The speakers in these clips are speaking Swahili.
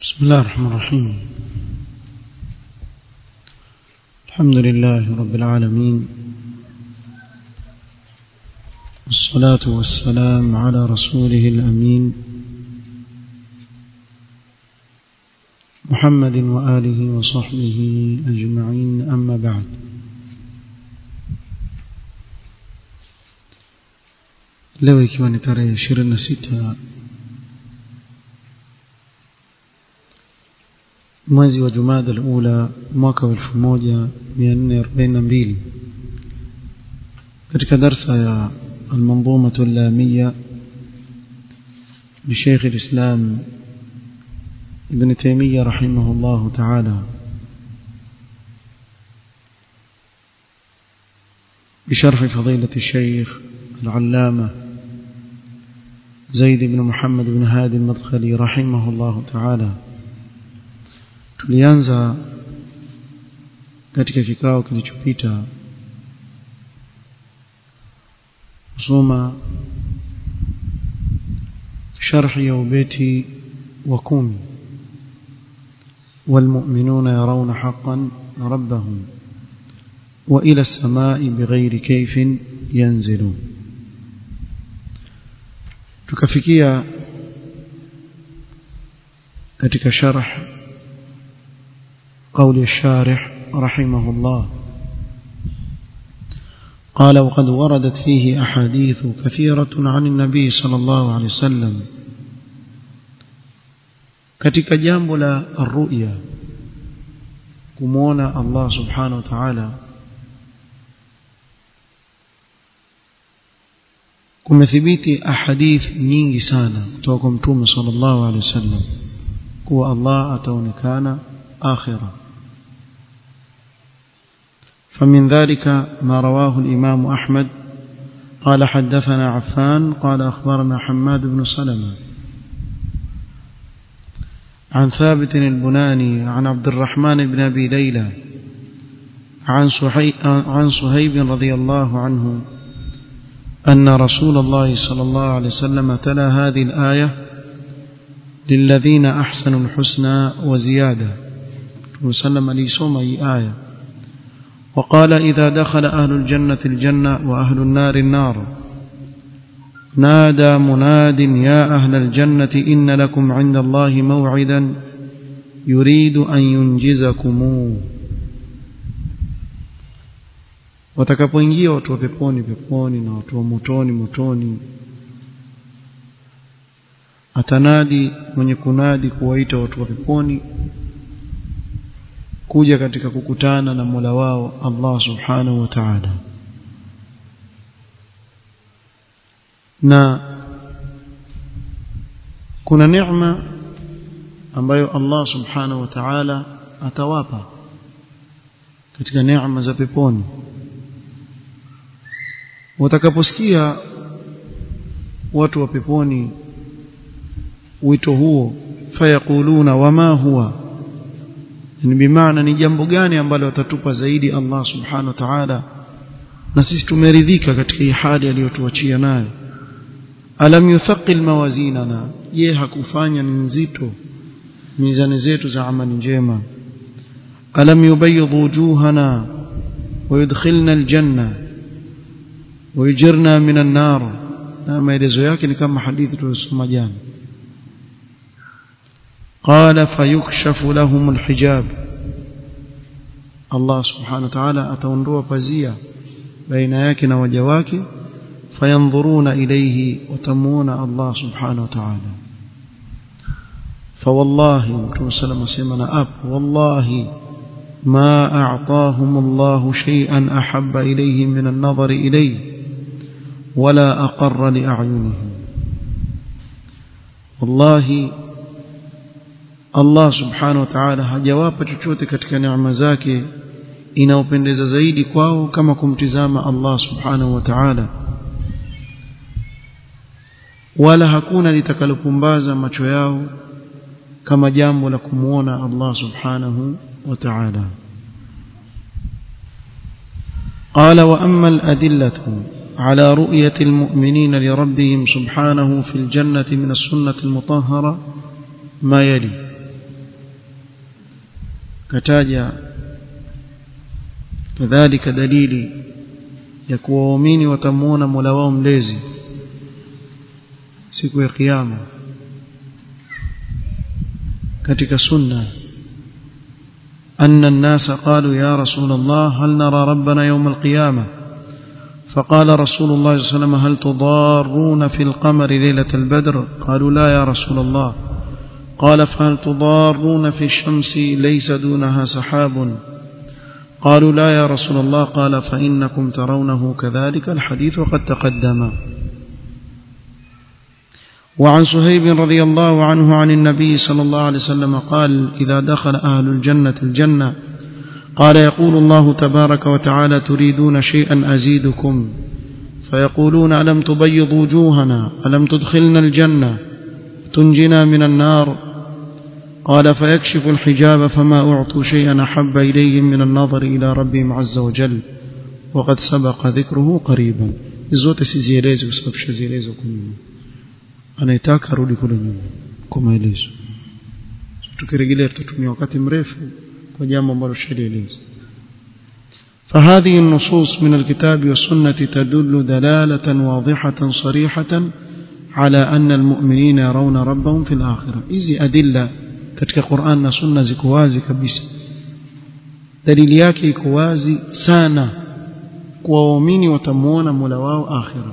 بسم الله الرحمن الرحيم الحمد لله رب العالمين والصلاة والسلام على رسوله الأمين محمد وآله وصحبه أجمعين أما بعد leo ikiwa ni tarehe 26 mwezi wa Jumada al-Ula mwaka wa 1442 katika darsa ya المنظومة اللامية لشيخ الإسلام ابن تيمية رحمه الله تعالى بشرح فضيلة الشيخ العلامة زيد بن محمد بن هادي المدخلي رحمه الله تعالى tulianza katika kikao kilichopita kusoma sharhi ya ubeti wa kumi والمؤمنون يرون حقا ربهم وإلى السماء بغير كيف ينزلون tukafikia katika sharh قول الشارح رحمه الله قال وقد وردت فيه أحاديث كثيرة عن النبي صلى الله عليه وسلم katika jambo la arruya kumuona Allah subhanahu wa ta'ala kumethibiti ahadith nyingi sana kutoka kwa mtume sallallahu alaihi wasallam kuwa Allah ataonekana akhirah فمن ذلك ما رواه الإمام أحمد قال حدثنا عفان قال أخبرنا حماد بن سلمة عن ثابت البناني عن عبد الرحمن بن أبي ليلى عن, عن صهيب رضي الله عنه أن رسول الله صلى الله عليه وسلم تلا هذه الآية للذين أحسنوا الحسنى وزيادة وسلم لي سوما آية وقال إذا دخل أهل الجنة الجنة وأهل النار النار نادى مناد يا أهل الجنة إن لكم عند الله موعدا يريد أن ينجزكموه watakapoingia watu wa peponi peponi na watu wa motoni motoni atanadi mwenye kunadi kuwaita watu wa peponi kuja katika kukutana na Mola wao Allah Subhanahu wa Ta'ala na kuna neema ambayo Allah Subhanahu wa Ta'ala atawapa katika neema za peponi watakaposikia watu wa peponi wito huo fayakuluna wama huwa ni bimaana ni jambo gani ambalo watatupa zaidi Allah subhanahu wa ta'ala na sisi tumeridhika katika hii hali aliyotuachia nayo alam yuthaqil mawazinana je hakufanya ni nzito mizani zetu za amali njema alam yubayyid wujuhana ويدخلنا الجنة ويجرنا من النار na maelezo yake ni kama hadithi tulisoma jana قال فيكشف لهم الحجاب الله سبحانه وتعالى ataondoa pazia baina yake na waja wake fayanzuruna ilayhi watamuona Allah subhanahu wa ta'ala فوالله متى سلام سيمنا اب والله ما اعطاهم الله شيئا احب اليهم من النظر اليه ولا اقر لاعينهم والله Allah subhanahu wa ta'ala hajawapa chochote katika neema zake inaopendeza zaidi kwao kama kumtizama Allah subhanahu wa ta'ala wala hakuna litakalopumbaza macho yao kama jambo la kumuona Allah subhanahu wa ta'ala قال وأما الأدلة على رؤية المؤمنين لربهم سبحانه في الجنة من السنة المطهرة ما يلي kataja kadhalika dalili ya kuwa waumini watamuona Mola wao mlezi siku ya kiyama katika sunna أن الناس قالوا يا رسول الله هل نرى ربنا يوم القيامة فقال رسول الله صلى الله عليه وسلم هل تضارون في القمر ليلة البدر قالوا لا يا رسول الله قال فهل تضارون في الشمس ليس دونها سحاب قالوا لا يا رسول الله قال فإنكم ترونه كذلك الحديث وقد تقدم وعن سهيب رضي الله عنه عن النبي صلى الله عليه وسلم قال إذا دخل أهل الجنة الجنة قال يقول الله تبارك وتعالى تريدون شيئا أزيدكم فيقولون ألم تبيض وجوهنا ألم تدخلنا الجنة تنجنا من النار قال فيكشف الحجاب فما أعطوا شيئا أحب إليهم من النظر إلى ربهم عز وجل وقد سبق ذكره قريبا zote sizielezi kwa sababu shazielezwa huko nyuma anayetaka arudi kule nyuma kwa maelezo tukirejelea tutatumia wakati mrefu kwa jambo ambalo shalieleza فهذه النصوص من الكتاب والسنة تدل دلالة واضحة صريحة على أن المؤمنين يرون ربهم في الآخرة إذي أدلة katika Qur'an na Sunna ziko wazi kabisa dalili yake iko wazi sana kwa waumini watamuona Mola wao akhira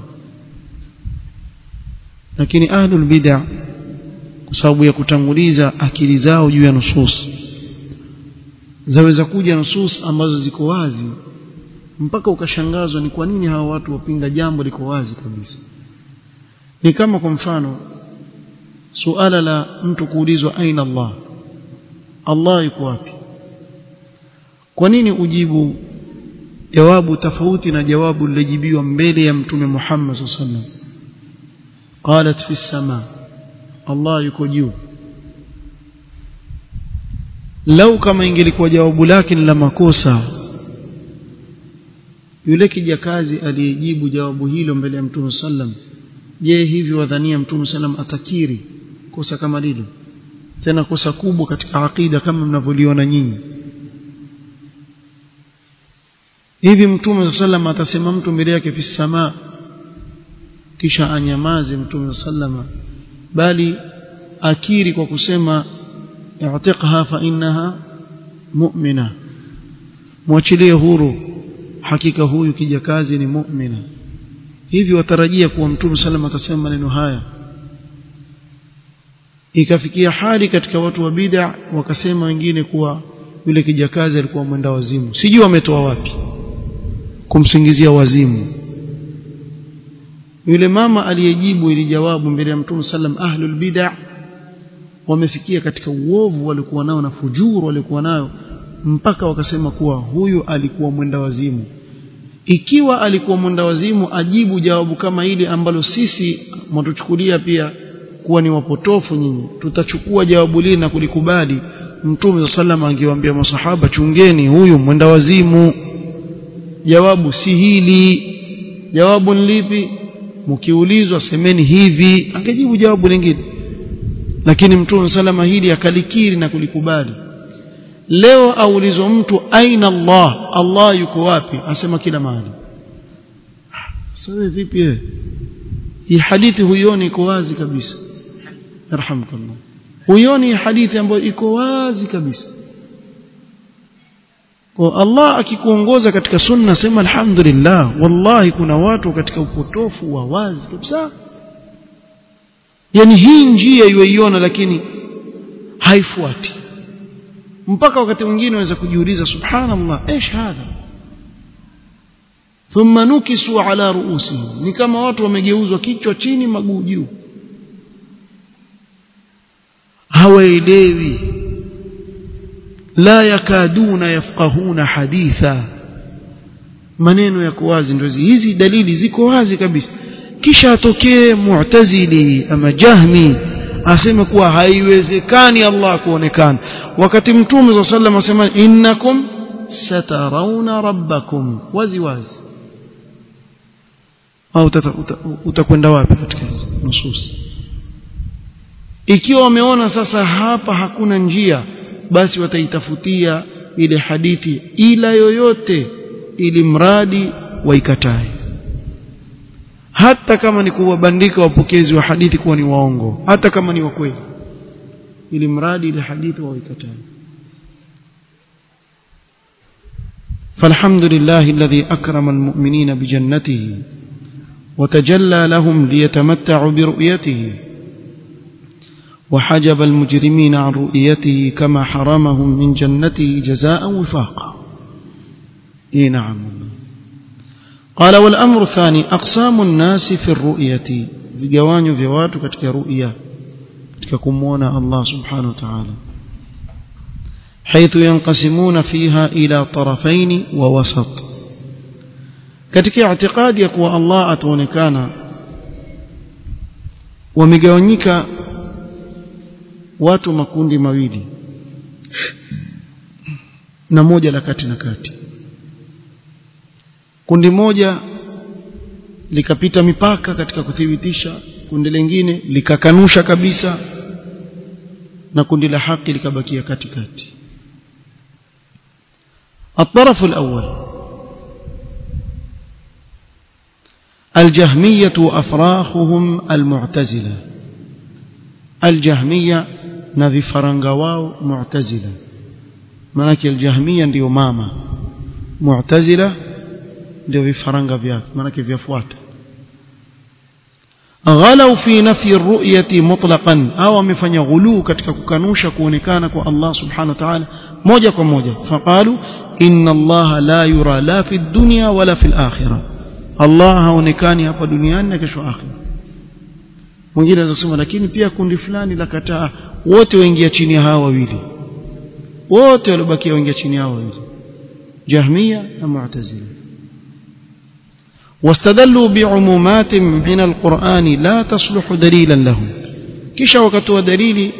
lakini ahlul bid'ah kwa sababu ya kutanguliza akili zao juu ya nusus zaweza kuja nusus ambazo ziko wazi mpaka ukashangazwa ni kwa nini hawa watu wapinga jambo liko wazi kabisa ni kama kwa mfano suala la mtu kuulizwa aina Allah Allah yuko wapi kwa nini ujibu jawabu tofauti na jawabu lilojibiwa mbele ya mtume Muhammad sallallahu alaihi wasallam qalat fi sama Allah yuko juu lau kama ingelikuwa jawabu lake ni la makosa yule kijakazi aliyejibu jawabu hilo mbele ya mtume sallam je hivi wadhania mtume sallam atakiri kosa kama lile tena kosa kubwa katika akida kama mnavyoliona nyinyi hivi mtume sallam atasema mtu mbele yake fi sama kisha anyamaze mtume sallam bali akiri kwa kusema i'tiqha fa innaha mu'mina mwachilie huru hakika huyu kijakazi ni mu'mina hivi watarajia kuwa mtume sallam atasema maneno haya ikafikia hali katika watu wa bid'a wakasema wengine kuwa yule kijakazi alikuwa mwenda wazimu sijui wametoa wapi kumsingizia wazimu yule mama aliyejibu ili jawabu mbele ya mtume sallam ahlul bid'a wamefikia katika uovu walikuwa nao na fujuru walikuwa nayo mpaka wakasema kuwa huyu alikuwa mwenda wazimu ikiwa alikuwa mwenda wazimu ajibu jawabu kama hili ambalo sisi mwatuchukulia pia kuwa ni wapotofu nyinyi tutachukua jawabu lile na kulikubali mtume sallam angewaambia masahaba chungeni huyu mwenda wazimu jawabu si hili jawabu ni lipi mkiulizwa semeni hivi angejibu jawabu lingine lakini mtume salama hili akalikiri na kulikubali leo aulizwa mtu aina Allah Allah yuko wapi asema kila mahali sasa vipi wewe hii hadithi huioni iko wazi kabisa yarhamukallah huioni hadithi ambayo iko wazi kabisa kwa Allah akikuongoza katika sunna sema alhamdulillah wallahi kuna watu katika upotofu wa wazi kabisa yani hii njia iweiona lakini haifuati mpaka wakati mwingine unaweza kujiuliza subhanallah ايش hadha thumma nukisu ala ruusihim ni kama watu wamegeuzwa kichwa chini maguu juu hawaelewi la yakaduna yafqahuna haditha maneno yako wazi ndio hizi dalili ziko wazi kabisa kisha atokee mu'tazili ama jahmi aseme kuwa haiwezekani Allah kuonekana wakati mtume wa sallam asema innakum satarawna rabbakum wazi wazi au utakwenda wapi katika hizi nusus ikiwa wameona sasa hapa hakuna njia basi wataitafutia ile hadithi ila yoyote ili mradi waikatae hata kama ni kuwabandika wapokezi wa hadithi kuwa ni waongo hata kama ni wa kweli ili mradi ile hadithi waikatae فالحمد لله الذي أكرم المؤمنين بجنته وتجلى لهم ليتمتعوا برؤيته وحجب المجرمين عن رؤيته كما حرمهم من جنته جزاء وفاقا اي نعم قال والأمر الثاني أقسام الناس في الرؤية vigawanyo vya watu katika ru'ya katika kumuona Allah subhanahu wa ta'ala حيث ينقسمون فيها إلى طرفين ووسط katika i'tiqadi ya kuwa Allah ataonekana wamegawanyika watu makundi mawili na moja la kati na kati kundi moja likapita mipaka katika kuthibitisha kundi lingine likakanusha kabisa na kundi la haki likabakia katikati الطرف الأول الجهمية وأفراخهم المعتزلة الجهمية نذي فرنغواو معتزلة manake aljahmia ndiyo mama mu'tazila ndio vifaranga vyake manake vyafuata ghalau fi nafyi ru'yati mutlaqan au amefanya ghuluu katika kukanusha kuonekana kwa Allah subhanahu wa ta'ala moja kwa moja faqalu inna Allah la yura la fi dunya wala fi al-akhirah Allah haonekani hapa duniani na kesho akhira mwingine anaweza kusema lakini pia kundi fulani la kataa wote waingia chini ya hawa wawili wote waliobakia waingia chini ya hawa wawili jahmiya na mu'tazila واستدلوا بعمومات من القرآن لا تصلح دليلا لهم كيش وكتوا دليل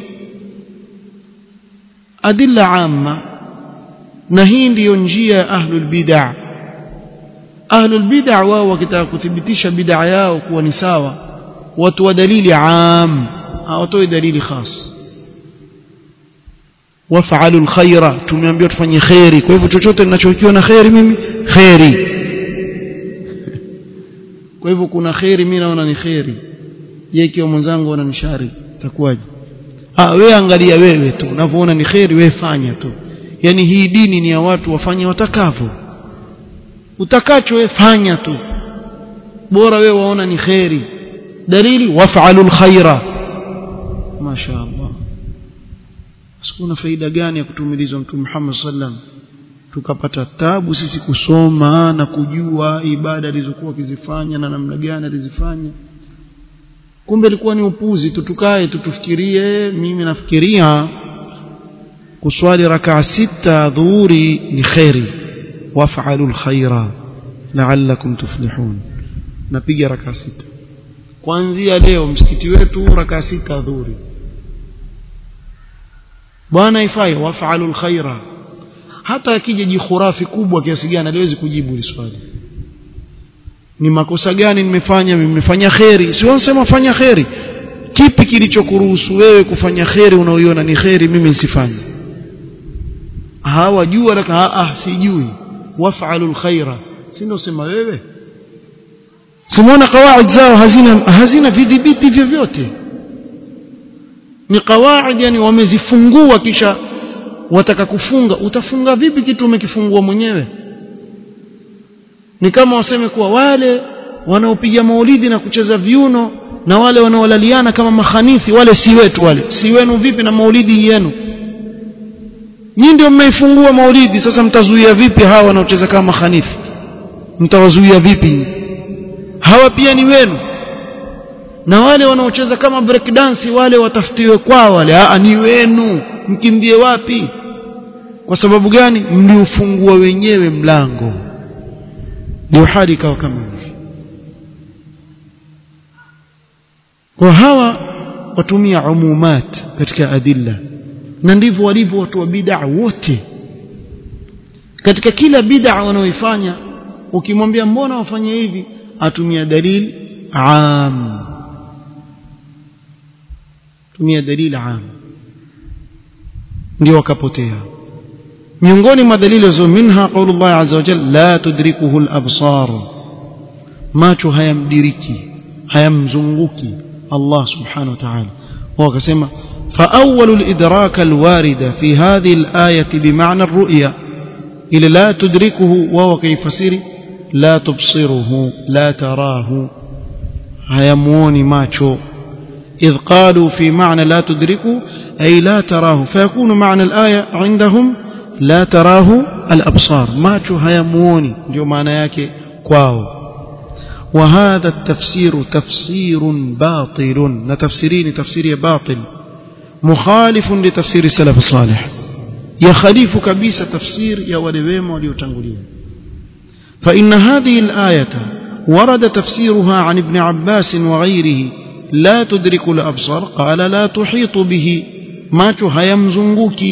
أدلة عامة نهين لينجي أهل البدع أهل البدع wao wakitaka kuthibitisha bid'a yao kuwa ni sawa watu wa dalili am hawatoi dalili khas waf'alu alkhaira tumeambiwa tufanye khairi kwa hivyo chochote ninachokiona khairi mimi khairi kwa hivyo kuna khairi mimi naona ni khairi je ikiwa mwenzangu ana ni shari itakuwaje ah wewe angalia wewe tu unavyoona ni khairi wewe fanya tu yani hii dini ni ya watu wafanye watakavyo utakacho wewe fanya tu bora wewe waona ni khairi dalili waf'alul khaira mashaallah sikuna faida gani ya kutumilizwa mtume Muhammad sallam tukapata tabu sisi kusoma na kujua ibada alizokuwa akizifanya na namna gani alizifanya kumbe ilikuwa ni upuzi tu tukae tutufikirie mimi nafikiria kuswali rakaa sita dhuhuri ni khairi waf'alu alkhaira la'allakum tuflihun napiga rakaa sita kuanzia leo msikiti wetu rakaa sita dhuhuri bwana ifai waf'alu alkhaira hata akija jikhurafi kubwa kiasi gani aliwezi kujibu hili swali ni makosa gani nimefanya nimefanya kheri sio nasema fanya kheri kipi kilichokuruhusu wewe kufanya kheri unaoiona ni kheri mimi nisifanye hawajua laka ah sijui waf'alu alkhaira si ndio sema wewe simuona kawaid zao hazina hazina vidhibiti vyovyote ni kawaid yani wamezifungua kisha wataka kufunga utafunga vipi kitu umekifungua mwenyewe ni kama waseme kuwa wale wanaopiga maulidi na kucheza viuno na wale wanaolaliana kama mahanithi wale si wetu wale si wenu vipi na maulidi yenu nyinyi ndio mmeifungua maulidi sasa mtazuia vipi hawa wanaocheza kama mahanithi mtawazuia vipi hawa pia ni wenu na wale wanaocheza kama break dance wale watafutiwe kwao wale a ni wenu mkimbie wapi kwa sababu gani mliufungua wenyewe mlango ndio hali ikawa kama hivi kwa hawa watumia umumat katika adilla na ndivyo walivyo watu wa bid'a wote katika kila bid'a wanaoifanya ukimwambia mbona wafanye hivi atumia dalili am tumia dalili am ndio wakapotea miongoni mwa dalili zo minha qaulullah azza wa jalla la tudrikuhu al-absar macho hayamdiriki hayamzunguki Allah subhanahu wa ta'ala wakasema فأول الإدراك الوارد في هذه الآية بمعنى الرؤية إلى لا تدركه وهو كيف سير لا تبصره لا تراه هيموني ماتشو إذ قالوا في معنى لا تدركه أي لا تراه فيكون معنى الآية عندهم لا تراه الأبصار ماتشو هيموني جو معنى ياكي كواو وهذا التفسير تفسير باطل نتفسيرين تفسير باطل مخالف لتفسير السلف الصالح يخالف كبيس تفسير يا ولويم وليتنقلين فإن هذه الآية ورد تفسيرها عن ابن عباس وغيره لا تدرك الأبصار قال لا تحيط به ما هيمزنغك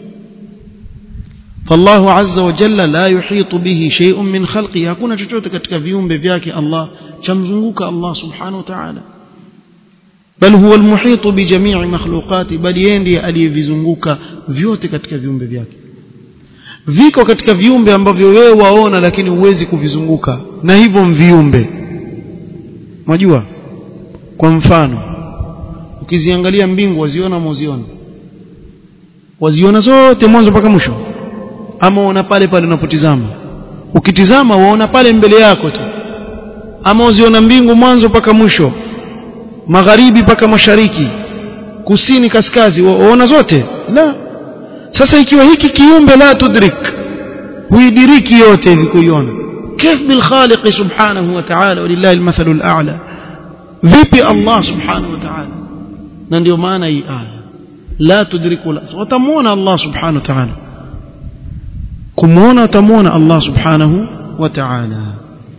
فالله عز وجل لا يحيط به شيء من خلقه hakuna chochote katika viumbe vyake Allah chamzunguka Allah subhanahu wa ta'ala bal huwa almuhit bijamii makhluqati bali yeye ndiye aliyevizunguka vyote katika viumbe vyake viko katika viumbe ambavyo wewe waona lakini huwezi kuvizunguka na hivyo viumbe unajua kwa mfano ukiziangalia mbingu waziona moziona waziona zote mwanzo mpaka mwisho ama uona pale pale unapotizama ukitizama waona pale mbele yako tu ama uziona mbingu mwanzo mpaka mwisho magharibi mpaka mashariki kusini kaskazi waona zote la sasa ikiwa hiki kiumbe la tudrik huidiriki yote hivi kuiona كيف بالخالق سبحانه وتعالى ولله المثل الأعلى vipi Allah subhanahu wa ta'ala na ndio maana hii aya la tudriku la watamuona Allah subhanahu wa ta'ala kumuona watamuona Allah subhanahu wa ta'ala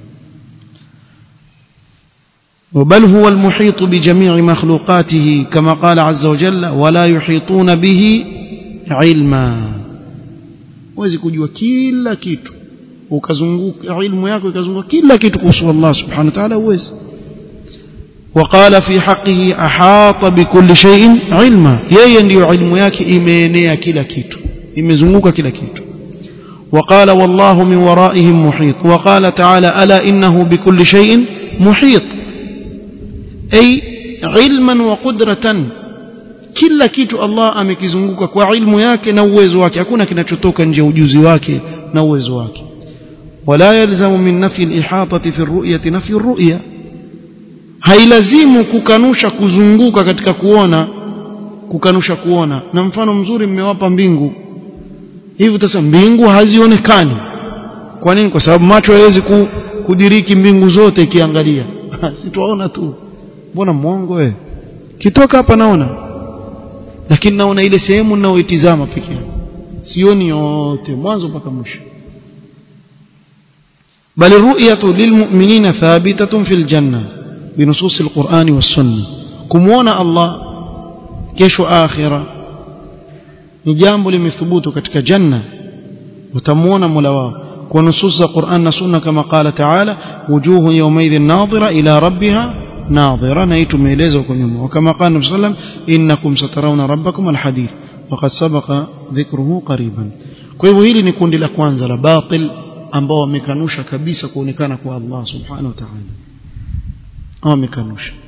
وبل هو المحيط بجميع مخلوقاته كما قال عز وجل ولا يحيطون به علما وزي kujua kila kitu ukazunguka ilmu yako ikazunguka kila kitu kuhusu Allah subhanahu wa ta'ala uwezi وقال في حقه أحاط بكل شيء علما yeye ndio ilmu yake imeenea kila kitu imezunguka kila kitu وقال والله من ورائهم محيط وقال تعالى ألا إنه بكل شيء محيط أي علما وقدرة kila kitu Allah amekizunguka kwa ilmu yake na uwezo wake hakuna kinachotoka nje ujuzi wake na uwezo wake wala yalzamu min nafi al-ihatati fi ar-ru'yati nafi ar-ru'ya hailazimu kukanusha kuzunguka katika kuona kukanusha kuona na mfano mzuri mmewapa mbingu hivi utasema mbingu hazionekani kwa nini kwa sababu macho hayawezi kudiriki mbingu zote ikiangalia sitaona tu mbona mwongo wewe kitoka hapa naona lakini naona ile sehemu ninayoitizama pekee sioni yote mwanzo mpaka mwisho بل الرؤية للمؤمنين ثابتة في الجنة بنصوص القرآن والسنة كمونا الله كيش آخرة نجامب لمثبوت كتك جنة وتمونا ملواه ونصوص القرآن والسنة كما قال تعالى وجوه يومئذ ناظرة إلى ربها ناظرة نيت ميليزكم وكما قال النبي صلى الله عليه وسلم إنكم سترون ربكم الحديث وقد سبق ذكره قريبا kwa hivyo hili ni kundi la kwanza la batil ambao wamekanusha kabisa kuonekana kwa Allah subhanahu wa ta'ala wamekanusha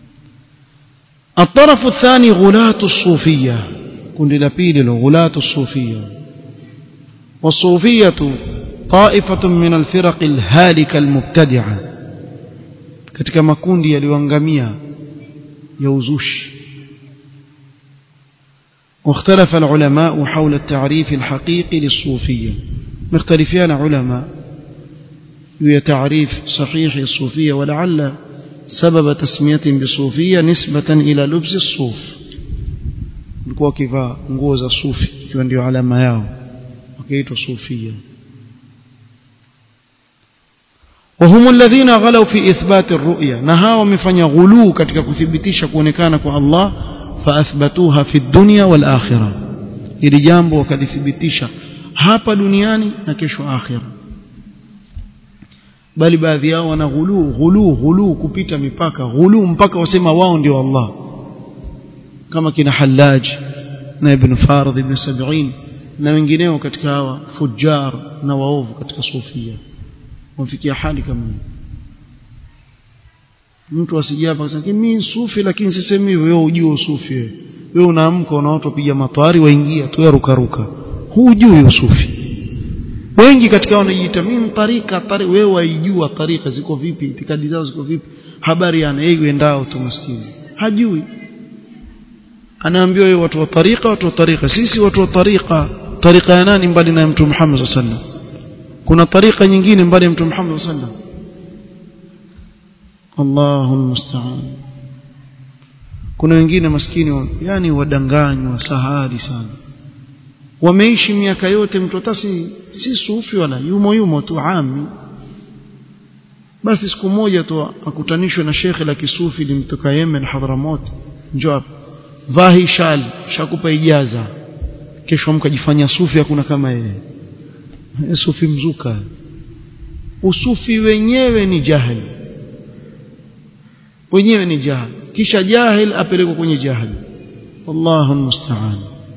الطرف الثاني غلاة الصوفية كن لبيل غلاة الصوفية والصوفية طائفة من الفرق الهالكة المبتدعة katika makundi yaliyoangamia ya uzushi واختلف العلماء حول التعريف الحقيقي للصوفية مختلفين علماء هي تعريف صحيح الصوفية ولعل سبب تسمية بصوفية نسبة إلى لبس الصوف نكوا كيفا nguo صوفي ikiwa ndio alama yao wakaitwa sufia وهم الذين غلوا في إثبات الرؤية نها ومفني غلو katika kuthibitisha kuonekana kwa Allah فأثبتوها في الدنيا والآخرة ili jambo wakalithibitisha hapa duniani na kesho akhira bali baadhi yao wana ghulu ghulu ghulu kupita mipaka ghulu mpaka wasema wao ndio Allah kama kina Hallaj na ibn Farid ibn Sab'in na wengineo katika hawa fujar na waovu katika sufia wafikia hali kama hiyo mtu asije hapa akasema mimi sufi lakini sisemi hivyo wewe ujue usufi wewe wewe unaamka na watu wapiga matwari waingia tu ruka ruka hujui usufi wengi katika wanajiita mimi tarika tari wewe waijua tarika ziko vipi itikadi zao ziko vipi habari yana yeye endao tu maskini hajui anaambiwa yeye watu wa tarika watu wa tarika sisi watu wa tarika tarika ya nani mbali na mtume Muhammad sallallahu alaihi wasallam kuna tarika nyingine mbali ya mtume Muhammad sallallahu alaihi wasallam Allahu musta'an kuna wengine maskini yani wadanganywa sahari sana wameishi miaka yote mtu hata si, si sufi wala yumo yumo tu ami basi siku moja tu akutanishwe na shekhe la kisufi limtoka Yemen Hadramot njoo hapa vahi shali shakupa ijaza kesho mkajifanya sufi hakuna kama yeye sufi mzuka usufi wenyewe ni jahili wenyewe ni jahil kisha jahil apelekwa kwenye jahil wallahu musta'an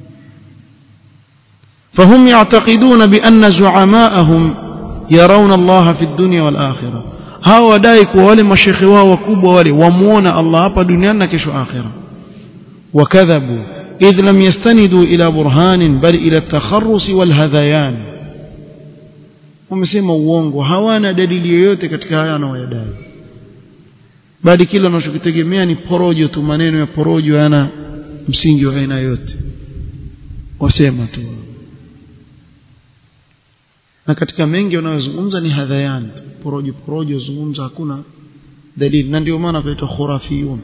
فهم يعتقدون بأن زعماءهم يرون الله في الدنيا والآخرة هاو wadai kuwa wale mashekhe wao wakubwa wale wamuona Allah hapa duniani na kesho akhira wakadhabu idh lam yastanidu ila burhanin bal ila at-takharrus wal hadhayan wamesema uongo hawana dalili yoyote katika haya wanayoyadai bali kila wanachokitegemea ni porojo tu maneno ya porojo yana msingi wa aina yote wasema tu na katika mengi wanayozungumza ni hadhayan porojo porojo zungumza hakuna dalili na ndio maana kuitwa khurafiyun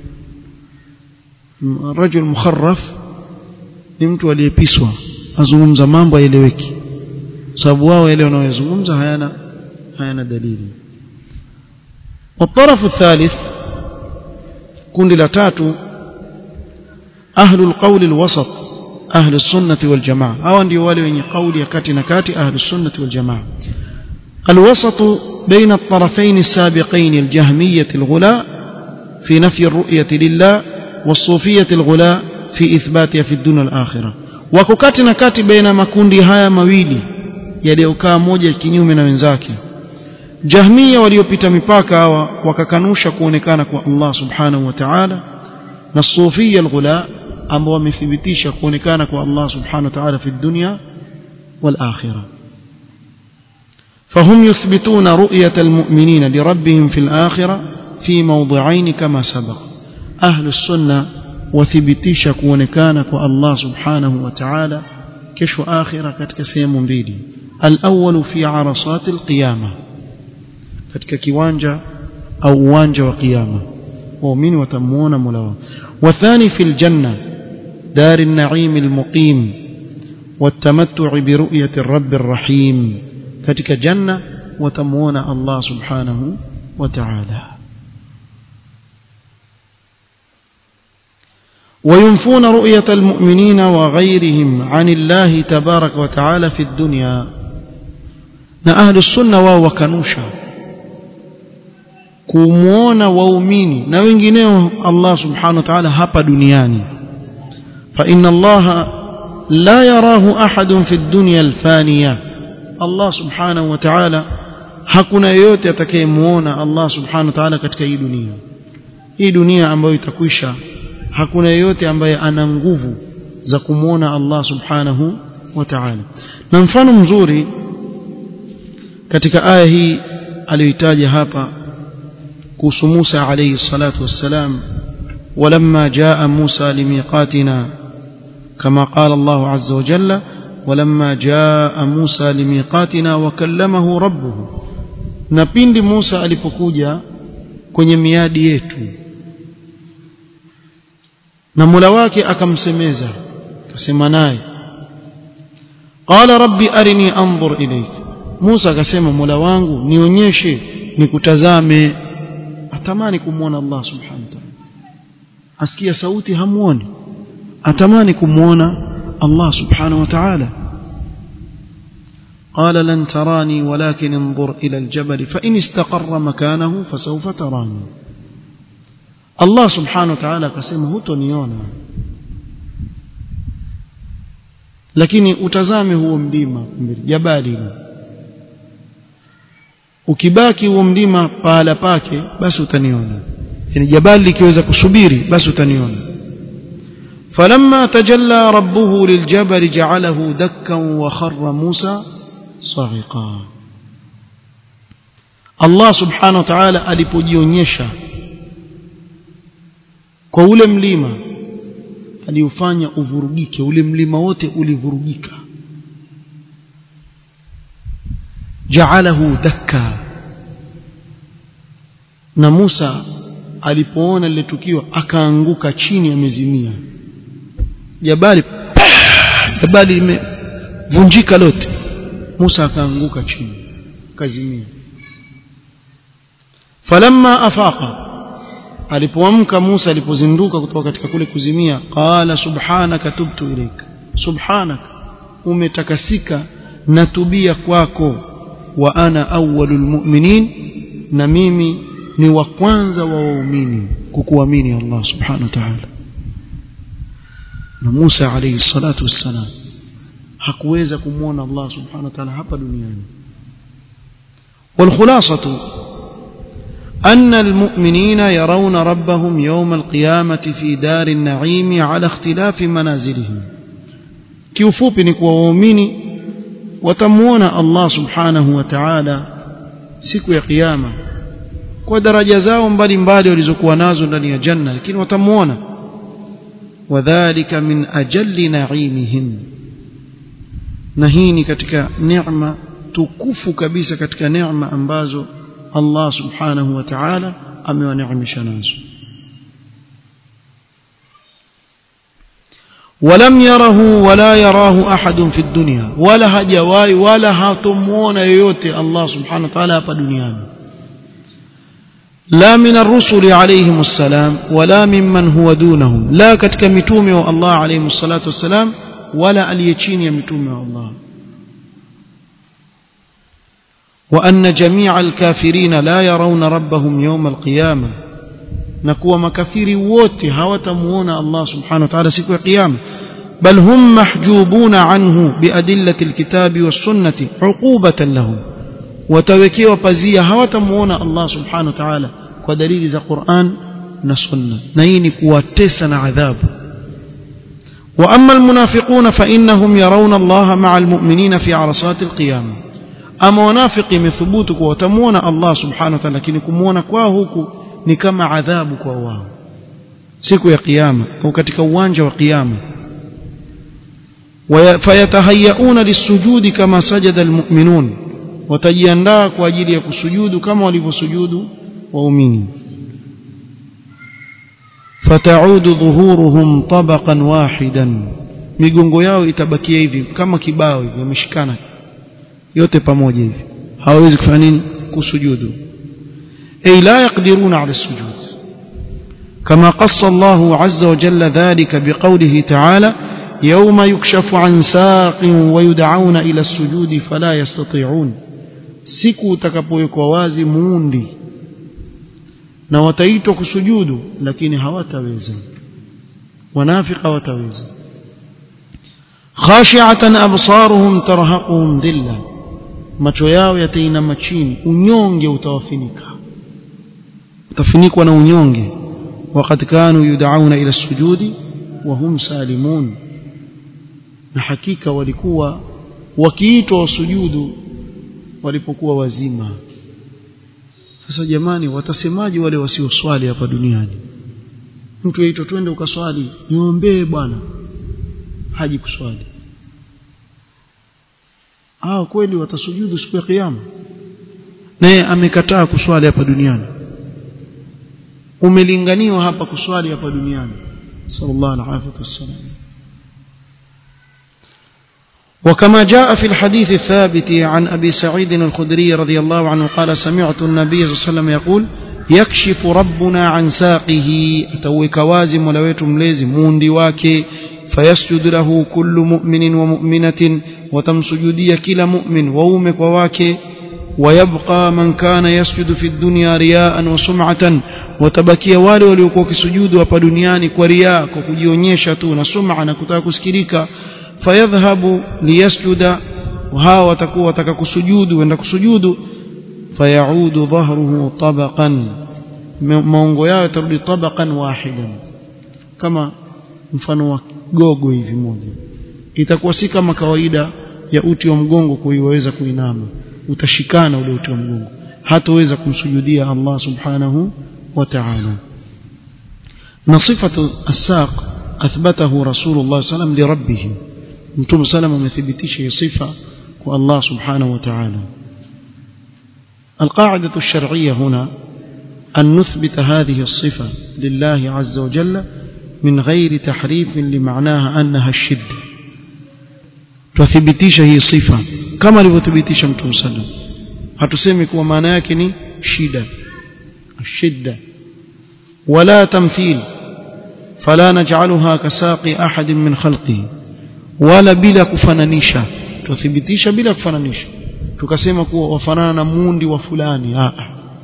rajul mukharraf ni mtu aliyepiswa azungumza mambo yaeleweki sababu wao yale wanayozungumza hayana hayana dalili والطرف الثالث kundi la tatu ahlul qawl alwasat ahli sunnati wal jamaa hawa ndio wale wenye kauli ya kati na kati ahli sunnati wal jamaa الوسط بين الطرفين السابقين الجهمية الغلاء في نفي الرؤية لله والصوفية الغلاء في إثباتها في الدنيا الآخرة وككاتنا كاتي بين مكوندي هاي مويلي yaliyokaa moja kinyume na wenzake jahmia waliopita mipaka hawa wakakanusha kuonekana kwa Allah subhanahu wa ta'ala na sufia alghula ambao wamethibitisha kuonekana kwa Allah subhanahu wa ta'ala fi dunya wal akhirah فهم يثبتون رؤية المؤمنين لربهم في الآخرة في موضعين كما سبق أهل السنة وثبتيش كونكانك الله سبحانه وتعالى كشف آخرة كتكسيم بيدي الأول في عرصات القيامة katika kiwanja au uwanja wa kiyama waumini watamuona Mola wao wathani fil janna dar an-na'im al-muqim والتمتع برؤية الرب الرحيم katika janna watamuona Allah subhanahu wa ta'ala وينفون رؤية المؤمنين وغيرهم عن الله تبارك وتعالى في الدنيا na ahli sunna wao wakanusha kumuona waumini na wengineo Allah subhanahu wa ta'ala hapa duniani fa inna Allah la yarahu ahadun fi dunya alfaniya Allah subhanahu wa ta'ala hakuna yeyote atakayemuona Allah subhanahu wa ta'ala katika hii dunia hii dunia ambayo itakwisha hakuna yeyote ambaye ana nguvu za kumuona Allah subhanahu wa ta'ala na mfano mzuri katika aya hii aliyoitaja hapa kuhusu Musa alayhi salatu wassalam ولما جاء موسى لميقاتنا كما قال الله عز وجل ولما جاء موسى لميقاتنا وكلمه ربه na pindi Musa alipokuja kwenye miadi yetu na Mola wake akamsemeza akasema naye qala rabbi arini anzur ilayka Musa akasema Mola wangu nionyeshe nikutazame atamani kumwona Allah subhanahu wa ta'ala asikia sauti hamuoni atamani kumwona Allah subhanahu wa ta'ala قال لن تراني ولكن انظر إلى الجبل فإن استقر مكانه فسوف تراني الله سبحانه وتعالى قسمه تنيونا lakini utazame huo mlima jabali ukibaki huo mlima pahala pake basi utaniona yani jabali likiweza kusubiri basi utaniona فلما تجلى ربه للجبل جعله دكا وخر موسى صعقا الله سبحانه وتعالى alipojionyesha kwa ule mlima aliufanya uvurugike ule mlima wote ulivurugika ja'alahu dakka na Musa alipoona lile tukio akaanguka chini amezimia jabali jabali limevunjika lote Musa akaanguka chini kazimia falamma afaqa alipoamka Musa alipozinduka kutoka katika kule kuzimia qala subhanaka tubtu ilaik subhanaka umetakasika natubia kwako wa ana awwalul mu'minin na mimi ni wa kwanza wa waumini kukuamini Allah subhanahu wa ta'ala na Musa alayhi salatu wassalam hakuweza kumwona Allah subhanahu wa ta'ala hapa duniani والخلاصه أن المؤمنين يرون ربهم يوم القيامة في دار النعيم على اختلاف منازلهم kiufupi ni kuwa waumini watamuona Allah subhanahu wa ta'ala siku ya kiyama kwa daraja zao mbalimbali walizokuwa nazo ndani ya janna lakini watamuona wadhālika min ajalli na'imihim na hii ni katika neema tukufu kabisa katika neema ambazo Allah subhanahu wa ta'ala amewaneemesha nazo ولم يره ولا يراه أحد في الدنيا ولا هجواي ولا هاتمون يوتي الله سبحانه وتعالى في الدنيا لا من الرسل عليهم السلام ولا ممن هو دونهم لا كتك متومي الله عليهم الصلاة والسلام ولا اليتشين يمتومي الله وأن جميع الكافرين لا يرون ربهم يوم القيامة نكوى مكافر ووتي هوتمون الله سبحانه وتعالى سكوى قيامة بل هم محجوبون عنه بأدلة الكتاب والسنة عقوبة لهم وتوكيوا بزيا هوتمون الله سبحانه وتعالى ودليل ذا قرآن نسنة نيني كواتسنا عذاب وأما المنافقون فإنهم يرون الله مع المؤمنين في عرصات القيامة ama wanafiki imethubutu kuwa watamuona Allah subhanahu wa ta'ala lakini kumuona kwao huku ni kama adhabu kwa wao siku ya kiyama au katika uwanja wa kiyama fayatahayauna lisujudi kama sajada almu'minun watajiandaa kwa ajili ya kusujudu kama walivyosujudu waumini fataudu dhuhuruhum tabaqan wahidan migongo yao itabakia hivi kama kibao hivi wameshikana yote pamoja hivi hawawezi kufanya nini kusujudu ay la yaqdiruna ala sujud كما قص الله عز وجل ذلك بقوله تعالى يوم يكشف عن ساق ويدعون إلى السجود فلا يستطيعون siku utakapowekwa wazi muundi na wataitwa kusujudu lakini hawataweza wanafika hawataweza khashi'atan absaruhum tarhaquhum dhillah macho yao yatainama chini unyonge utawafinika utafinikwa na unyonge وقد كانوا يدعون إلى السجود وهم سالمون na hakika walikuwa wakiitwa wasujudu walipokuwa wazima sasa jamani watasemaje wale wasioswali hapa duniani mtu aitwa twende ukaswali niombee bwana haji kuswali hao kweli watasujudu siku ya kiyama naye amekataa kuswali hapa duniani umelinganiwa hapa kuswali hapa duniani sallallahu alaihi wasallam وكما جاء في الحديث الثابت عن أبي سعيد الخدري رضي الله عنه قال سمعت النبي صلى الله عليه وسلم يقول يكشف ربنا عن ساقه أتوك وازم ولويت مليزم موندي واكي فيسجد له كل مؤمن ومؤمنة وتمسجدي كلا مؤمن وومك وواكي ويبقى من كان يسجد في الدنيا رياء وسمعة وتبكي wale waliokuwa kisujudu hapa duniani kwa riaa kwa kujionyesha tu na sum'a na kutaka kusikilika fayadhhabu liyasjuda hawa watakuwa wataka kusujudu wenda kusujudu fayaudu dhahruhu tabaqan maungo yao yatarudi tabaqan wahidan kama mfano wa gogo hivi moja itakuwa si kama kawaida ya uti wa mgongo kuiweza kuinama utashikana ule uti wa mgongo hataweza kumsujudia Allah subhanahu wa ta'ala na sifatu as-saq athbatahu rasulullah sallam li rabbih mtume sallam amethibitisha sifa kwa Allah subhanahu wa ta'ala القاعدة الشرعية هنا أن نثبت هذه الصفة لله عز وجل من غير تحريف لمعناها أنها الشدة تثبتيش هي صفة كما لتثبتيش متوم سلم hatusemi kuwa maana yake ni shida الشدة ولا تمثيل فلا نجعلها كساقي أحد من خلقه ولا بلا kufananisha tuthibitisha bila kufananisha tukasema kuwa wafanana na mundi wa fulani a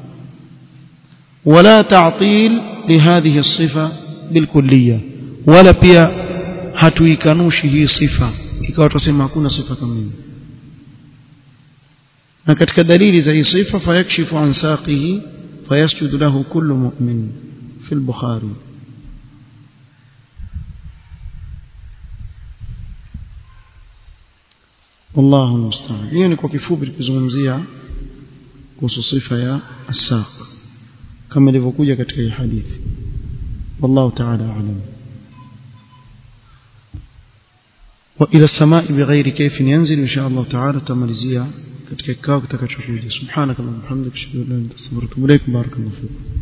ولا تعطيل لهذه الصفة بالكلية ولا pia hatuikanushi hii sifa ikawa tusema hakuna sifa kama hiyo na katika dalili za hii sifa fayakshifu an saqihi fayasjudu lahu kullu mu'min fi al-bukhari والله المستعان hiyo ni kwa kifupi tukizungumzia kuhusu sifa ya as-saq kama ilivyokuja katika hii hadithi والله تعالى أعلم وإلى السماء بغير كيف ينزل إن شاء الله تعالى تمalizia katika kikao kitakachokuja subhanakallahumma hamdika ashhadu an la ilaha illa anta astaghfiruka wa atubu ilaik barakallahu fiik